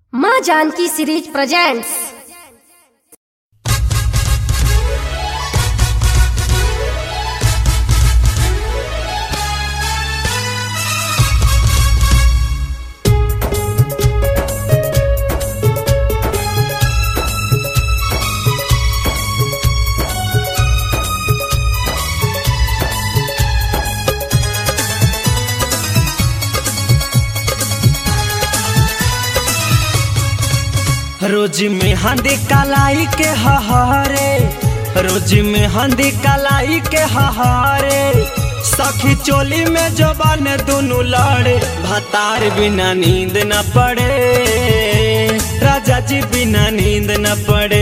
माँ Janaki series presents रोज में हंदी कलाई के हहारे रोज में हंदी कलाई के हहारे सखी चोली में जबान दोनों लड़े भतार बिना नींद न पड़े राजा जी बिना नींद न पड़े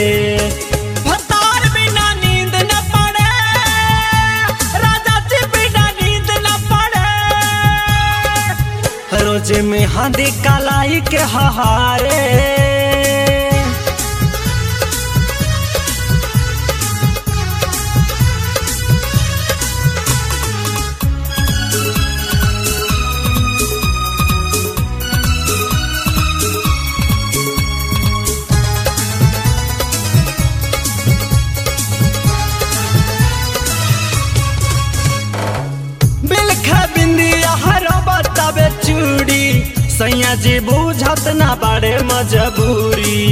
भतार बिना नींद न पड़े राजा जी बिना नींद न पड़े रोज में हंदी कलाई के हहारे बिलखा बिंदिया हरो बताबे चूड़ी सैया जी बुझत ना बाड़े मजबूरी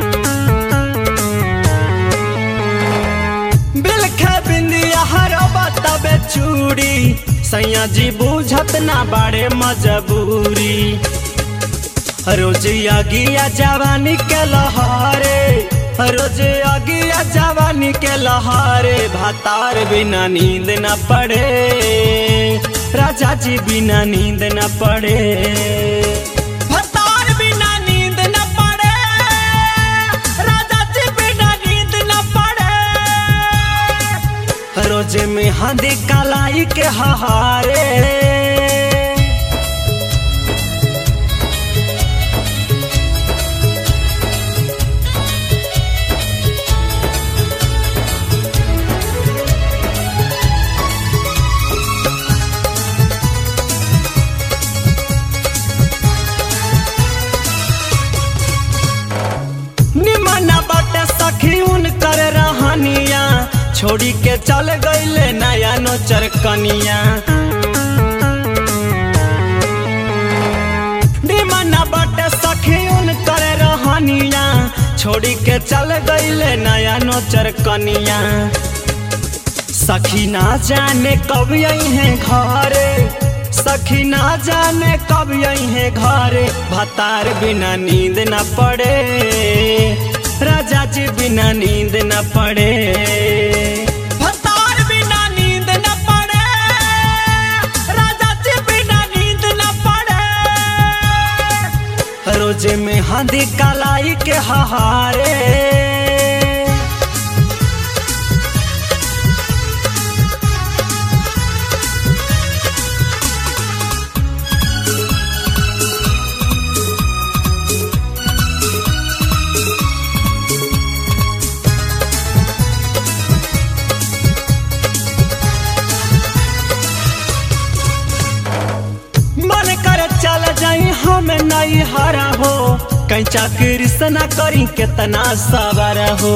बिलखा बिंदिया हरो बताबे चूड़ी सैया जी बुझत ना बाड़े मजबूरी रोज अगिया जवानी के लहारे रोज अगिया जवानी के लहारे भातार बिना नींद न पड़े राजा जी बिना नींद न पड़े भातार बिना नींद न पड़े राजा जी बिना नींद न पड़े रोज में हंदी कलाई के हहारे निमन बाटे सखी उनकर रहनिया छोड़ी के चल गईले नया नोचर कनिया निमन बाटे सखी उनकर रहनिया छोड़ी के चल गईले नया नोचर कनिया सखी ना जाने कब आई है घरे सखी ना जाने कब आई है घरे भतार बिना नींद न पड़े राजा जी बिना नींद न पड़े भतार बिना नींद न पड़े राजा जी बिना नींद न पड़े रोजे में हंदी कलाई के हहारे मन कर चल जाई हम नहीं हरा हो कहीं चाकरी से ना करी कितना सबर हो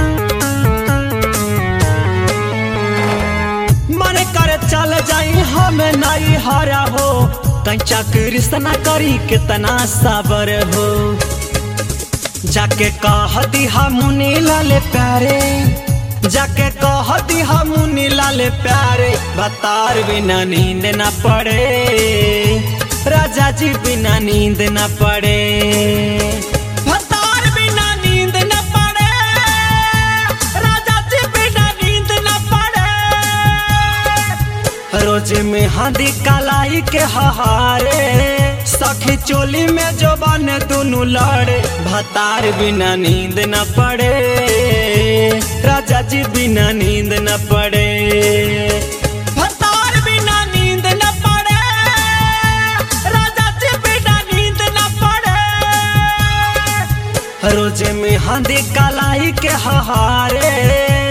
मन कर चल जाई हम नहीं हरा हो कहीं चाकरी से ना करी कितना सबर हो जाके कह दी हम लाले प्यारे जाके कह दी हम लाले प्यारे भतार बिना नींद न पड़े राजा जी बिना नींद न पड़े भतार बिना नींद न पड़े राजा जी बिना नींद न पड़े रोज में हंदी कलाई के हहारे सखी चोली में जो बन दोनों लड़े भतार बिना नींद न पड़े राजा जी बिना नींद न पड़े भतार बिना नींद न पड़े राजा जी बिना नींद न पड़े रोज में हंदी कलाई के हहारे